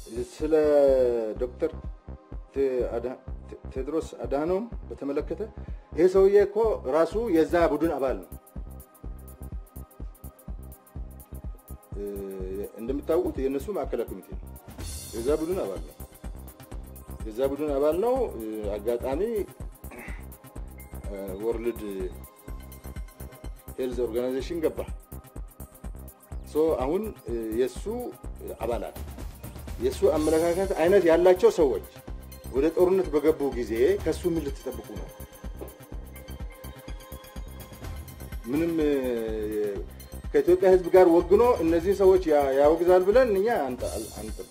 ስለ ዶክተር ቴድሮስ አድሃኖም በተመለከተ ይሄ ሰውዬ እኮ ራሱ የዛ ቡድን አባል ነው። እንደምታውቁት የእነሱ ማዕከላዊ ኮሚቴ ነው። የዛ ቡድን አባል ነው። የዛ ቡድን አባል ነው። አጋጣሚ ወርልድ ሄልዝ ኦርጋናይዜሽን ገባ። ሶ አሁን የእሱ አባላት የእሱ አመለካከት አይነት ያላቸው ሰዎች ወደ ጦርነት በገቡ ጊዜ ከእሱ ምን ልትጠብቁ ነው? ምንም ከኢትዮጵያ ሕዝብ ጋር ወግኖ እነዚህ ሰዎች ያወግዛል ብለን እኛ አንጠብቅ።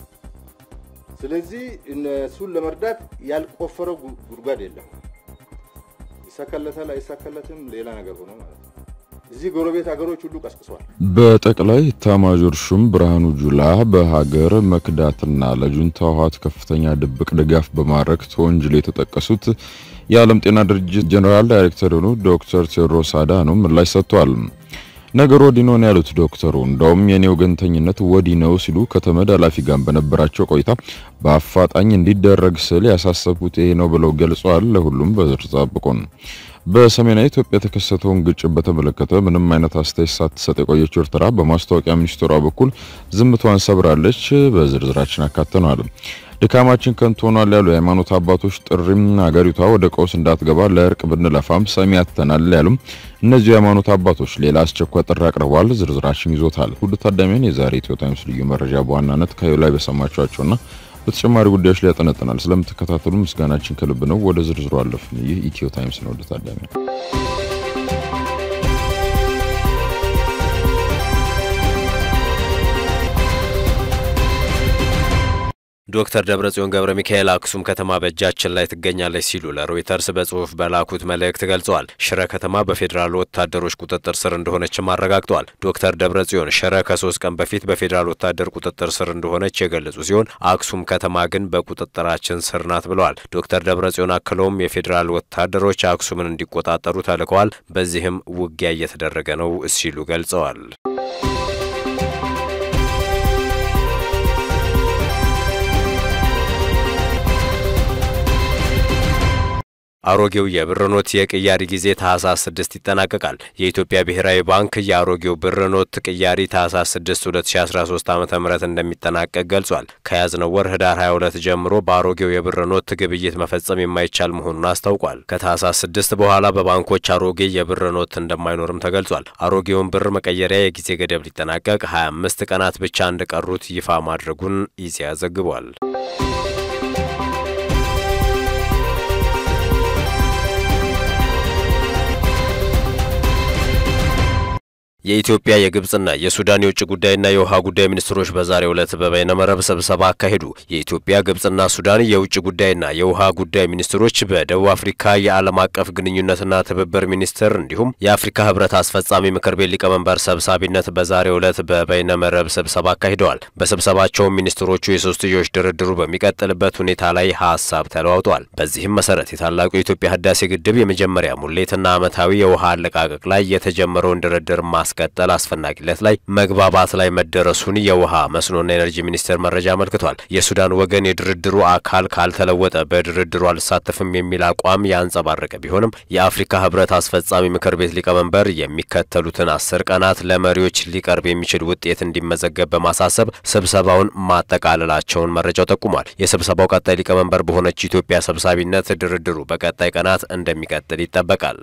ስለዚህ እነሱን ለመርዳት ያልቆፈረው ጉድጓድ የለም። ይሳካለታል አይሳካለትም ሌላ ነገር ሆኖ ማለት ነው። እዚህ ጎረቤት ሀገሮች ሁሉ ቀስቅሰዋል። በጠቅላይ ኤታማዦር ሹም ብርሃኑ ጁላ በሀገር መክዳትና ለጁንታው ህወሓት ከፍተኛ ድብቅ ድጋፍ በማድረግ ተወንጅለው የተጠቀሱት የዓለም ጤና ድርጅት ጀኔራል ዳይሬክተር የሆኑ ዶክተር ቴዎድሮስ አድሃኖም ምላሽ ሰጥተዋል። ነገሩ ወዲህ ነው ያሉት ዶክተሩ እንደውም የኔ ወገንተኝነት ወዲህ ነው ሲሉ ከተመድ ኃላፊ ጋር በነበራቸው ቆይታ በአፋጣኝ እንዲደረግ ስል ያሳሰቡት ይሄ ነው ብለው ገልጸዋል። ለሁሉም በዝርዝር ጠብቁን። በሰሜናዊ ኢትዮጵያ የተከሰተውን ግጭት በተመለከተ ምንም አይነት አስተያየት ሳትሰጥ የቆየችው ኤርትራ በማስታወቂያ ሚኒስትሯ በኩል ዝምቷን ሰብራለች። በዝርዝራችን አካተነዋል። ድካማችን ከንቱ ሆኗል ያሉ የሃይማኖት አባቶች ጥሪም ሀገሪቷ ወደ ቀውስ እንዳትገባ ለእርቅ ብንለፋም ሰሚ አጥተናል ያሉም እነዚሁ የሃይማኖት አባቶች ሌላ አስቸኳይ ጥሪ አቅርበዋል። ዝርዝራችን ይዞታል። ውድ ታዳሚያን የዛሬ ኢትዮ ታይምስ ልዩ መረጃ በዋናነት ከዩ ላይ በሰማችኋቸውና በተጨማሪ ጉዳዮች ላይ ያጠነጥናል። ስለምትከታተሉ ምስጋናችን ከልብ ነው። ወደ ዝርዝሩ አለፍን። ይህ ኢትዮ ታይምስ ነው። ውድ ታዳሚያን ዶክተር ደብረጽዮን ገብረ ሚካኤል አክሱም ከተማ በእጃችን ላይ ትገኛለች ሲሉ ለሮይተርስ በጽሁፍ በላኩት መልእክት ገልጸዋል። ሽረ ከተማ በፌዴራል ወታደሮች ቁጥጥር ስር እንደሆነችም አረጋግጠዋል። ዶክተር ደብረጽዮን ሽረ ከሶስት ቀን በፊት በፌዴራል ወታደር ቁጥጥር ስር እንደሆነች የገለጹ ሲሆን አክሱም ከተማ ግን በቁጥጥራችን ስር ናት ብለዋል። ዶክተር ደብረጽዮን አክለውም የፌዴራል ወታደሮች አክሱምን እንዲቆጣጠሩ ተልከዋል፣ በዚህም ውጊያ እየተደረገ ነው ሲሉ ገልጸዋል። አሮጌው የብር ኖት የቅያሪ ጊዜ ታህሳስ 6 ይጠናቀቃል። የኢትዮጵያ ብሔራዊ ባንክ የአሮጌው ብር ኖት ቅያሪ ታህሳስ 6 2013 ዓ.ም እንደሚጠናቀቅ ገልጿል። ከያዝነው ወር ህዳር 22 ጀምሮ በአሮጌው የብር ኖት ግብይት መፈጸም የማይቻል መሆኑን አስታውቋል። ከታህሳስ 6 በኋላ በባንኮች አሮጌ የብር ኖት እንደማይኖርም ተገልጿል። አሮጌውን ብር መቀየሪያ የጊዜ ገደብ ሊጠናቀቅ 25 ቀናት ብቻ እንደቀሩት ይፋ ማድረጉን ኢዜአ ዘግቧል። የኢትዮጵያ የግብጽና የሱዳን የውጭ ጉዳይና የውሃ ጉዳይ ሚኒስትሮች በዛሬው ዕለት በበይነመረብ ስብሰባ አካሄዱ። የኢትዮጵያ ግብጽና ሱዳን የውጭ ጉዳይና የውሃ ጉዳይ ሚኒስትሮች በደቡብ አፍሪካ የዓለም አቀፍ ግንኙነትና ትብብር ሚኒስትር እንዲሁም የአፍሪካ ህብረት አስፈጻሚ ምክር ቤት ሊቀመንበር ሰብሳቢነት በዛሬው ዕለት በበይነመረብ ስብሰባ አካሂደዋል። በስብሰባቸውም ሚኒስትሮቹ የሶስትዮሽ ድርድሩ በሚቀጥልበት ሁኔታ ላይ ሀሳብ ተለዋውጠዋል። በዚህም መሰረት የታላቁ የኢትዮጵያ ህዳሴ ግድብ የመጀመሪያ ሙሌትና ዓመታዊ የውሃ አለቃቀቅ ላይ የተጀመረውን ድርድር ማስ ቀጠል አስፈላጊነት ላይ መግባባት ላይ መደረሱን የውሃ መስኖና ኤነርጂ ሚኒስቴር መረጃ አመልክቷል። የሱዳን ወገን የድርድሩ አካል ካልተለወጠ በድርድሩ አልሳተፍም የሚል አቋም ያንጸባረቀ ቢሆንም የአፍሪካ ህብረት አስፈጻሚ ምክር ቤት ሊቀመንበር የሚከተሉትን አስር ቀናት ለመሪዎች ሊቀርብ የሚችል ውጤት እንዲመዘገብ በማሳሰብ ስብሰባውን ማጠቃለላቸውን መረጃው ጠቁሟል። የስብሰባው ቀጣይ ሊቀመንበር በሆነች ኢትዮጵያ ሰብሳቢነት ድርድሩ በቀጣይ ቀናት እንደሚቀጥል ይጠበቃል።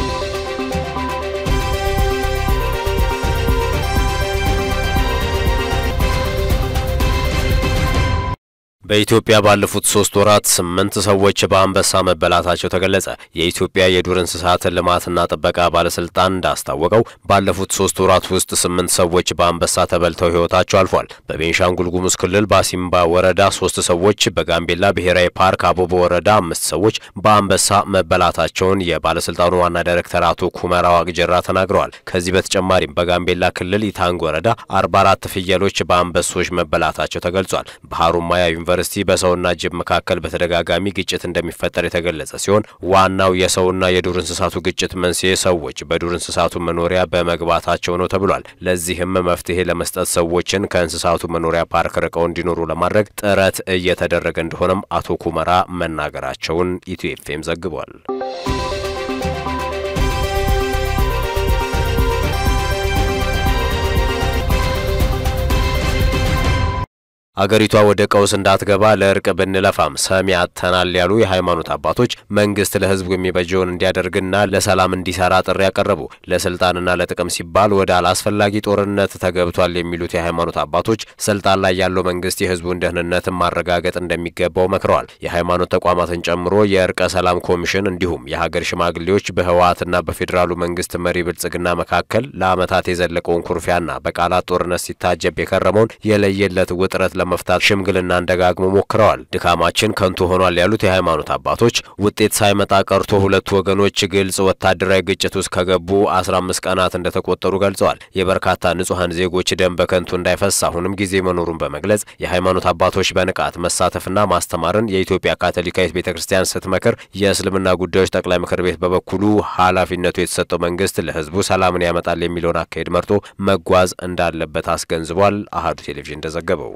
በኢትዮጵያ ባለፉት ሶስት ወራት ስምንት ሰዎች በአንበሳ መበላታቸው ተገለጸ። የኢትዮጵያ የዱር እንስሳት ልማትና ጥበቃ ባለስልጣን እንዳስታወቀው ባለፉት ሶስት ወራት ውስጥ ስምንት ሰዎች በአንበሳ ተበልተው ህይወታቸው አልፏል። በቤንሻንጉል ጉሙዝ ክልል ባሲምባ ወረዳ ሶስት ሰዎች፣ በጋምቤላ ብሔራዊ ፓርክ አቦቦ ወረዳ አምስት ሰዎች በአንበሳ መበላታቸውን የባለስልጣኑ ዋና ዳይሬክተር አቶ ኩመራ ዋቅጀራ ተናግረዋል። ከዚህ በተጨማሪም በጋምቤላ ክልል ኢታንግ ወረዳ አርባ አራት ፍየሎች በአንበሶች መበላታቸው ተገልጿል። በሀሩማያ ዩኒቨርሲቲ ዩኒቨርሲቲ በሰውና ጅብ መካከል በተደጋጋሚ ግጭት እንደሚፈጠር የተገለጸ ሲሆን ዋናው የሰውና የዱር እንስሳቱ ግጭት መንስኤ ሰዎች በዱር እንስሳቱ መኖሪያ በመግባታቸው ነው ተብሏል። ለዚህም መፍትሄ ለመስጠት ሰዎችን ከእንስሳቱ መኖሪያ ፓርክ ርቀው እንዲኖሩ ለማድረግ ጥረት እየተደረገ እንደሆነም አቶ ኩመራ መናገራቸውን ኢትዮ ኤፍኤም ዘግቧል። አገሪቷ ወደ ቀውስ እንዳትገባ ለእርቅ ብንለፋም ሰሚ አጥተናል ያሉ የሃይማኖት አባቶች መንግስት ለሕዝቡ የሚበጀውን እንዲያደርግና ለሰላም እንዲሰራ ጥሪ ያቀረቡ። ለስልጣንና ለጥቅም ሲባል ወደ አላስፈላጊ ጦርነት ተገብቷል የሚሉት የሃይማኖት አባቶች ስልጣን ላይ ያለው መንግስት የሕዝቡን ደህንነትን ማረጋገጥ እንደሚገባው መክረዋል። የሃይማኖት ተቋማትን ጨምሮ የእርቀ ሰላም ኮሚሽን እንዲሁም የሀገር ሽማግሌዎች በህወሓትና በፌዴራሉ መንግስት መሪ ብልጽግና መካከል ለዓመታት የዘለቀውን ኩርፊያና በቃላት ጦርነት ሲታጀብ የከረመውን የለየለት ውጥረት መፍታት ሽምግልናን ደጋግሞ ሞክረዋል። ድካማችን ከንቱ ሆኗል ያሉት የሃይማኖት አባቶች ውጤት ሳይመጣ ቀርቶ ሁለቱ ወገኖች ግልጽ ወታደራዊ ግጭት ውስጥ ከገቡ አስራ አምስት ቀናት እንደተቆጠሩ ገልጸዋል። የበርካታ ንጹሐን ዜጎች ደም በከንቱ እንዳይፈስ አሁንም ጊዜ መኖሩን በመግለጽ የሃይማኖት አባቶች በንቃት መሳተፍና ማስተማርን የኢትዮጵያ ካቶሊካዊት ቤተ ክርስቲያን ስትመክር፣ የእስልምና ጉዳዮች ጠቅላይ ምክር ቤት በበኩሉ ኃላፊነቱ የተሰጠው መንግስት ለህዝቡ ሰላምን ያመጣል የሚለውን አካሄድ መርጦ መጓዝ እንዳለበት አስገንዝቧል። አሃዱ ቴሌቪዥን እንደዘገበው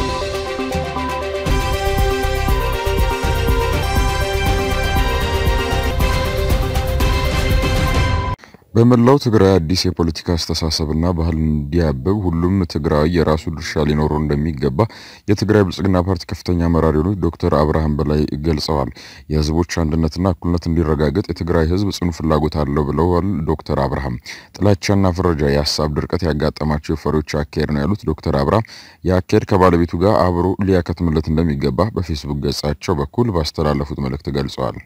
በመላው ትግራይ አዲስ የፖለቲካ አስተሳሰብና ባህል እንዲያብብ ሁሉም ትግራዊ የራሱ ድርሻ ሊኖረው እንደሚገባ የትግራይ ብልጽግና ፓርቲ ከፍተኛ አመራር የሆኑት ዶክተር አብርሃም በላይ ገልጸዋል። የህዝቦች አንድነትና እኩልነት እንዲረጋገጥ የትግራይ ህዝብ ጽኑ ፍላጎት አለው ብለዋል ዶክተር አብርሃም። ጥላቻና ፍረጃ፣ የሀሳብ ድርቀት ያጋጠማቸው የፈሪዎች አካሄድ ነው ያሉት ዶክተር አብርሃም የአካሄድ ከባለቤቱ ጋር አብሮ ሊያከትምለት እንደሚገባ በፌስቡክ ገጻቸው በኩል ባስተላለፉት መልእክት ገልጸዋል።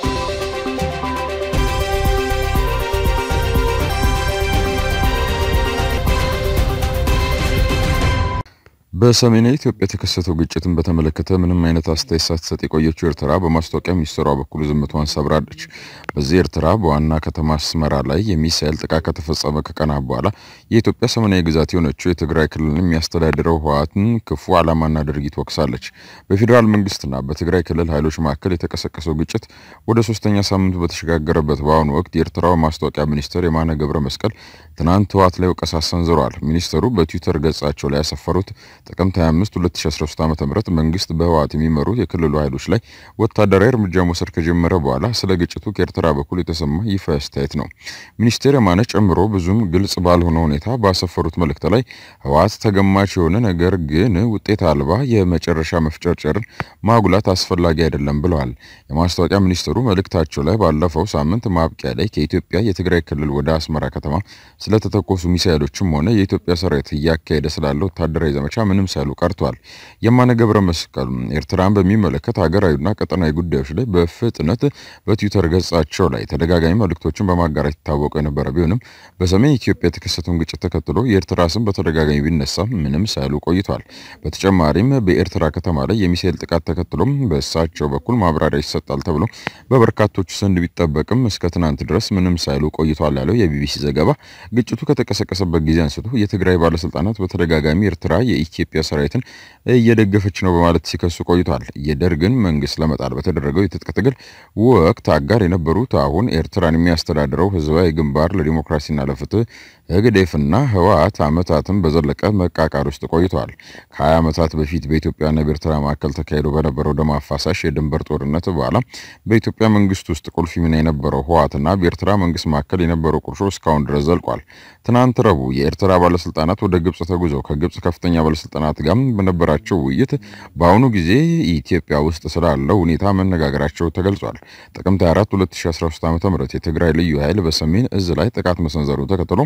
በሰሜናዊ ኢትዮጵያ የተከሰተው ግጭትን በተመለከተ ምንም አይነት አስተያየት ሳትሰጥ የቆየችው ኤርትራ በማስታወቂያ ሚኒስትሯ በኩል ዝምታዋን ሰብራለች። በዚህ ኤርትራ በዋና ከተማ አስመራ ላይ የሚሳኤል ጥቃት ከተፈጸመ ከቀናት በኋላ የኢትዮጵያ ሰሜናዊ ግዛት የሆነችው የትግራይ ክልልን የሚያስተዳድረው ህወሓትን ክፉ ዓላማና ድርጊት ወቅሳለች። በፌዴራል መንግስትና በትግራይ ክልል ኃይሎች መካከል የተቀሰቀሰው ግጭት ወደ ሶስተኛ ሳምንቱ በተሸጋገረበት በአሁኑ ወቅት የኤርትራው ማስታወቂያ ሚኒስትር የማነ ገብረ መስቀል ትናንት ህወሓት ላይ ወቀሳ ሰንዝረዋል። ሚኒስትሩ በትዊተር ገጻቸው ላይ ያሰፈሩት ጥቅምት 25 2013 ዓ.ም መንግስት በህወሓት የሚመሩ የክልሉ ኃይሎች ላይ ወታደራዊ እርምጃ መውሰድ ከጀመረ በኋላ ስለ ግጭቱ ከኤርትራ በኩል የተሰማ ይፋ አስተያየት ነው። ሚኒስቴር የማነ ጨምሮ ብዙም ግልጽ ባልሆነ ሁኔታ ባሰፈሩት መልእክት ላይ ህወሓት ተገማች የሆነ ነገር ግን ውጤት አልባ የመጨረሻ መፍጨርጨርን ማጉላት አስፈላጊ አይደለም ብለዋል። የማስታወቂያ ሚኒስትሩ መልእክታቸው ላይ ባለፈው ሳምንት ማብቂያ ላይ ከኢትዮጵያ የትግራይ ክልል ወደ አስመራ ከተማ ስለተተኮሱ ሚሳይሎችም ሆነ የኢትዮጵያ ሰራዊት እያካሄደ ስላለ ወታደራዊ ዘመቻ ምንም ሳይሉ ቀርቷል። የማነ ገብረ መስቀል ኤርትራን በሚመለከት ሀገራዊና ቀጠናዊ ጉዳዮች ላይ በፍጥነት በትዊተር ገጻቸው ላይ ተደጋጋሚ መልእክቶችን በማጋራት ይታወቁ የነበረ ቢሆንም በሰሜን ኢትዮጵያ የተከሰተውን ግጭት ተከትሎ የኤርትራ ስም በተደጋጋሚ ቢነሳ ምንም ሳይሉ ቆይቷል። በተጨማሪም በኤርትራ ከተማ ላይ የሚሳኤል ጥቃት ተከትሎም በእሳቸው በኩል ማብራሪያ ይሰጣል ተብሎ በበርካቶቹ ዘንድ ቢጠበቅም እስከ ትናንት ድረስ ምንም ሳይሉ ቆይቷል ያለው የቢቢሲ ዘገባ ግጭቱ ከተቀሰቀሰበት ጊዜ አንስቶ የትግራይ ባለስልጣናት በተደጋጋሚ ኤርትራ የኢትዮጵያ ሰራዊትን እየደገፈች ነው በማለት ሲከሱ ቆይቷል። የደርግን መንግስት ለመጣል በተደረገው የትጥቅ ትግል ወቅት አጋር የነበሩት አሁን ኤርትራን የሚያስተዳድረው ህዝባዊ ግንባር ለዲሞክራሲና ለፍትህ ህግዴፍና ህወሓት ዓመታትን በዘለቀ መቃቃር ውስጥ ቆይተዋል። ከ20 ዓመታት በፊት በኢትዮጵያና በኤርትራ መካከል ተካሂዶ በነበረው ደም አፋሳሽ የድንበር ጦርነት በኋላ በኢትዮጵያ መንግስት ውስጥ ቁልፍ ሚና የነበረው ህወሓትና በኤርትራ መንግስት መካከል የነበረው ቁርሾ እስካሁን ድረስ ዘልቋል። ትናንት ረቡዕ የኤርትራ ባለስልጣናት ወደ ግብጽ ተጉዘው ከግብጽ ከፍተኛ ባለስልጣናት ጋር በነበራቸው ውይይት በአሁኑ ጊዜ ኢትዮጵያ ውስጥ ስላለው ሁኔታ መነጋገራቸው ተገልጿል። ጥቅምት 24 2013 ዓ.ም የትግራይ ልዩ ኃይል በሰሜን እዝ ላይ ጥቃት መሰንዘሩ ተከትሎ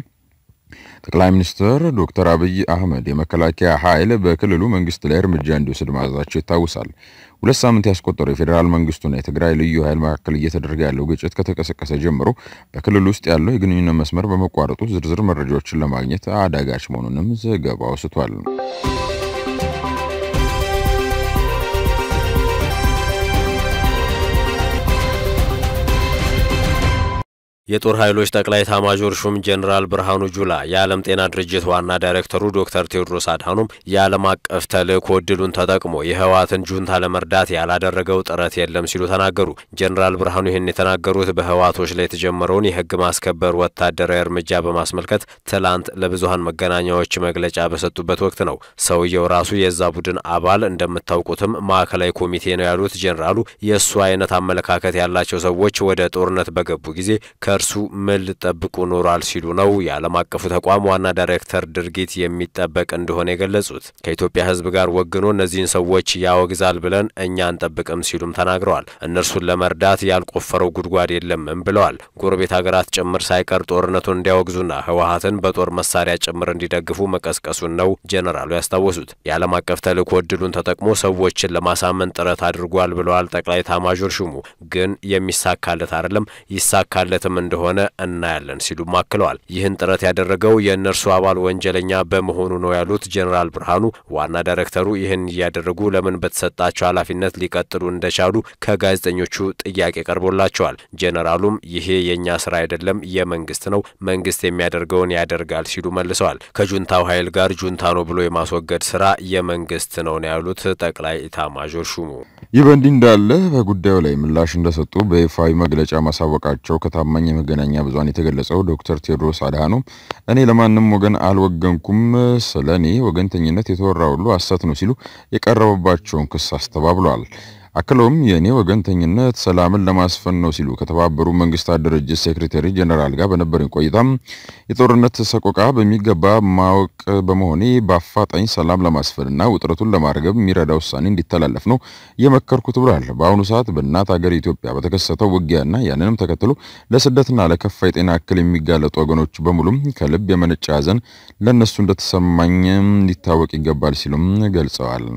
ጠቅላይ ሚኒስትር ዶክተር አብይ አህመድ የመከላከያ ኃይል በክልሉ መንግስት ላይ እርምጃ እንዲወስድ ማዘዛቸው ይታወሳል። ሁለት ሳምንት ያስቆጠረው የፌዴራል መንግስቱና የትግራይ ልዩ ኃይል መካከል እየተደረገ ያለው ግጭት ከተቀሰቀሰ ጀምሮ በክልሉ ውስጥ ያለው የግንኙነት መስመር በመቋረጡ ዝርዝር መረጃዎችን ለማግኘት አዳጋች መሆኑንም ዘገባው አውስቷል። የጦር ኃይሎች ጠቅላይ ኤታማዦር ሹም ጄኔራል ብርሃኑ ጁላ የዓለም ጤና ድርጅት ዋና ዳይሬክተሩ ዶክተር ቴዎድሮስ አድሃኖም የዓለም አቀፍ ተልእኮ እድሉን ተጠቅሞ የህወሓትን ጁንታ ለመርዳት ያላደረገው ጥረት የለም ሲሉ ተናገሩ። ጄኔራል ብርሃኑ ይህን የተናገሩት በህወሓቶች ላይ የተጀመረውን የህግ ማስከበር ወታደራዊ እርምጃ በማስመልከት ትላንት ለብዙሀን መገናኛዎች መግለጫ በሰጡበት ወቅት ነው። ሰውየው ራሱ የዛ ቡድን አባል እንደምታውቁትም ማዕከላዊ ኮሚቴ ነው ያሉት ጄኔራሉ የእሱ አይነት አመለካከት ያላቸው ሰዎች ወደ ጦርነት በገቡ ጊዜ ከእርሱ ምን ልጠብቁ ኖሯል ሲሉ ነው የዓለም አቀፉ ተቋም ዋና ዳይሬክተር ድርጊት የሚጠበቅ እንደሆነ የገለጹት። ከኢትዮጵያ ህዝብ ጋር ወግኖ እነዚህን ሰዎች ያወግዛል ብለን እኛ አንጠብቅም ሲሉም ተናግረዋል። እነርሱን ለመርዳት ያልቆፈረው ጉድጓድ የለምም ብለዋል። ጎረቤት ሀገራት ጭምር ሳይቀር ጦርነቱን እንዲያወግዙና ህወሓትን በጦር መሳሪያ ጭምር እንዲደግፉ መቀስቀሱን ነው ጄኔራሉ ያስታወሱት። የዓለም አቀፍ ተልእኮ እድሉን ተጠቅሞ ሰዎችን ለማሳመን ጥረት አድርጓል ብለዋል ጠቅላይ ኤታማዦር ሹሙ። ግን የሚሳካለት አይደለም ይሳካለትም እንደሆነ እናያለን ሲሉም አክለዋል። ይህን ጥረት ያደረገው የእነርሱ አባል ወንጀለኛ በመሆኑ ነው ያሉት ጄኔራል ብርሃኑ ዋና ዳይሬክተሩ ይህን እያደረጉ ለምን በተሰጣቸው ኃላፊነት ሊቀጥሉ እንደቻሉ ከጋዜጠኞቹ ጥያቄ ቀርቦላቸዋል። ጄኔራሉም ይሄ የእኛ ስራ አይደለም፣ የመንግስት ነው፣ መንግስት የሚያደርገውን ያደርጋል ሲሉ መልሰዋል። ከጁንታው ኃይል ጋር ጁንታ ነው ብሎ የማስወገድ ስራ የመንግስት ነው ነው ያሉት ጠቅላይ ኢታማዦር ሹሙ። ይህ በእንዲህ እንዳለ በጉዳዩ ላይ ምላሽ እንደሰጡ በይፋዊ መግለጫ ማሳወቃቸው ከታማኝ የመገናኛ ብዙኃን የተገለጸው ዶክተር ቴዎድሮስ አድሃኖም እኔ ለማንም ወገን አልወገንኩም፣ ስለ እኔ ወገንተኝነት የተወራ ሁሉ ሐሰት ነው ሲሉ የቀረበባቸውን ክስ አስተባብለዋል። አክለውም የእኔ ወገንተኝነት ሰላምን ለማስፈን ነው ሲሉ ከተባበሩ መንግስታት ድርጅት ሴክሬታሪ ጀነራል ጋር በነበረኝ ቆይታም የጦርነት ሰቆቃ በሚገባ ማወቅ በመሆኔ በአፋጣኝ ሰላም ለማስፈንና ውጥረቱን ለማርገብ የሚረዳ ውሳኔ እንዲተላለፍ ነው የመከርኩት ብሏል። በአሁኑ ሰዓት በእናት ሀገር ኢትዮጵያ በተከሰተው ውጊያና ያንንም ተከትሎ ለስደትና ለከፋ የጤና እክል የሚጋለጡ ወገኖች በሙሉም ከልብ የመነጨ ሐዘን ለእነሱ እንደተሰማኝ ሊታወቅ ይገባል ሲሉም ገልጸዋል።